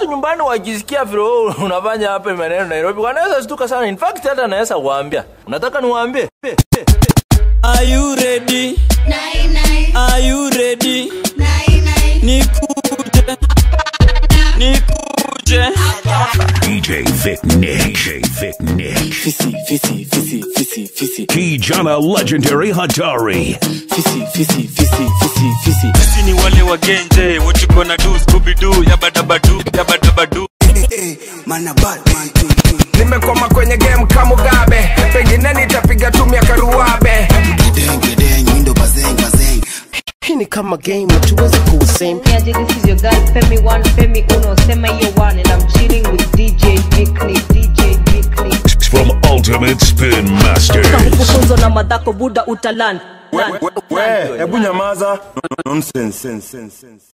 watu nyumbani wakisikia vile wewe unafanya hapa maneno Nairobi wanaweza shtuka sana. In fact hata naweza kuambia. Unataka niwaambie? Are you ready? Nine, nine, Are you ready? nine, nine. Nikuje. Nikuje. DJ Vic Nick. DJ Vic Nick. Fisi, fisi, fisi, fisi, fisi. Kijana Legendary Hatari. Fisi, fisi, fisi, fisi, fisi. sisi ni wale wagenje what you gonna do scooby doo yabadabadu yabadabadu nimekoma kwenye game kama Mugabe, pengine nitapiga tu miaka ruabe. hii ni kama game hatuwezi kuusame Niaje, this is your girl Femi One, Femi Uno, sema hiyo one and I'm chilling with DJ Vicni, DJ Vicni. From Ultimate Spin Masters. Kufunzwa na madhako buda utalan. We, hebu nyamaza. Nonsense, sense, sense, sense.